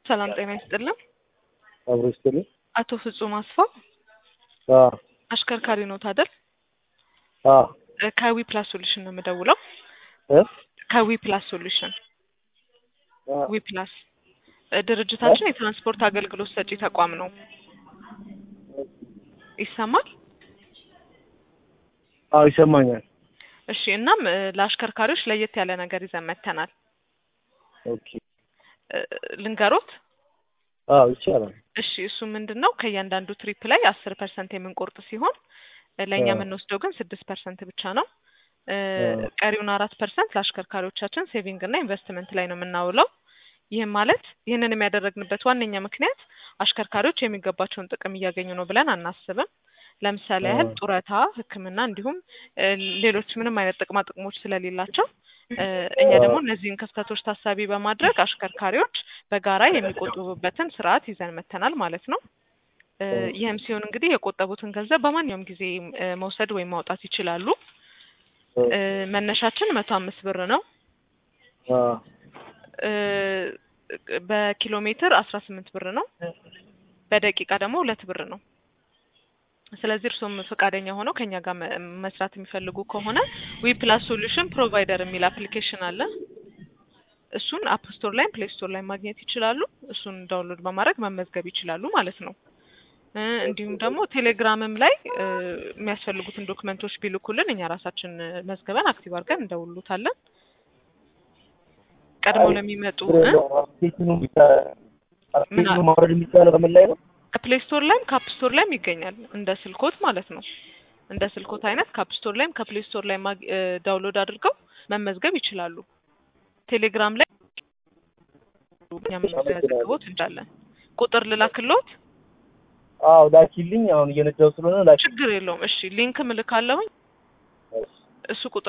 ሰላም ጤና ይስጥልን። አብሮ ይስጥልኝ። አቶ ፍጹም አስፋው አዎ አሽከርካሪ ኖት አይደል? አዎ እ ከዊ ፕላስ ሶሉሽን ነው የምደውለው። እ ከዊ ፕላስ ሶሉሽን አዎ ዊ ፕላስ እ ድርጅታችን የትራንስፖርት አገልግሎት ሰጪ ተቋም ነው። ይሰማል? አዎ ይሰማኛል። እሺ። እናም እ ለአሽከርካሪዎች ለየት ያለ ነገር ይዘን መጥተናል። ኦኬ እ ልንገሮት? አዎ ይቻላል። እሺ። እሱ ምንድን ነው ከእያንዳንዱ ትሪፕ ላይ አስር ፐርሰንት የምንቆርጥ ሲሆን እ ለእኛ አዎ። የምንወስደው ግን ስድስት ፐርሰንት ብቻ ነው። እ አዎ። ቀሪውን አራት ፐርሰንት ለአሽከርካሪዎቻችን ሴቪንግ እና ኢንቨስትመንት ላይ ነው የምናውለው። ይህም ማለት ይህንን የሚያደረግንበት ዋነኛ ምክንያት አሽከርካሪዎች የሚገባቸውን ጥቅም እያገኙ ነው ብለን አናስብም። ለምሳሌ ያህል አዎ። ጡረታ፣ ሕክምና እንዲሁም እ ሌሎች ምንም አይነት ጥቅማ ጥቅሞች ስለሌላቸው እ እኛ አዎ። ደግሞ እነዚህን ክፍተቶች ታሳቢ በማድረግ አሽከርካሪዎች በጋራ የሚቆጥቡበትን ስርዓት ይዘን መጥተናል ማለት ነው። እ ይህም ሲሆን እንግዲህ የቆጠቡትን ገንዘብ በማንኛውም ጊዜ እ መውሰድ ወይም ማውጣት ይችላሉ። እ መነሻችን መቶ አምስት ብር ነው። አዎ እ በኪሎ ሜትር አስራ ስምንት ብር ነው። በደቂቃ ደግሞ ሁለት ብር ነው። ስለዚህ እርሶም ፈቃደኛ ሆነው ከኛ ጋር መ- መስራት የሚፈልጉ ከሆነ ዊ ፕላስ ሶሉሽን ፕሮቫይደር የሚል አፕሊኬሽን አለ። እሱን አፕ ስቶር ላይም ፕሌይ ስቶር ላይ ማግኘት ይችላሉ። እሱን ዳውንሎድ በማድረግ መመዝገብ ይችላሉ ማለት ነው። እ እንዲሁም ደግሞ ቴሌግራምም ላይ እ የሚያስፈልጉትን ዶክመንቶች ቢልኩልን እኛ ራሳችን እ መዝገበን አክቲቭ አድርገን እንደውሉታለን። ቀድመው ለሚመጡ እ አፕሊኬሽኑ ቢቻ- አፕሊኬሽኑ ማውረድ የሚቻለው በምን ላይ ነው? ከፕሌይ ስቶር ላይም ከአፕ ስቶር ላይም ይገኛል። እንደ ስልኮት ማለት ነው። እንደ ስልኮት አይነት ከአፕ ስቶር ላይም ከፕሌይ ስቶር ላይ ማግ- እ ዳውንሎድ አድርገው መመዝገብ ይችላሉ። ቴሌግራም ላይ እኛ የምንዘግቦት እንችላለን። ቁጥር ልላክሎት? አዎ ላኪልኝ። አሁን እየነዳሁ ስለሆነ ላኪ ችግር የለውም። እሺ ሊንክ ምልካለሁኝ። እሱ ቁጥር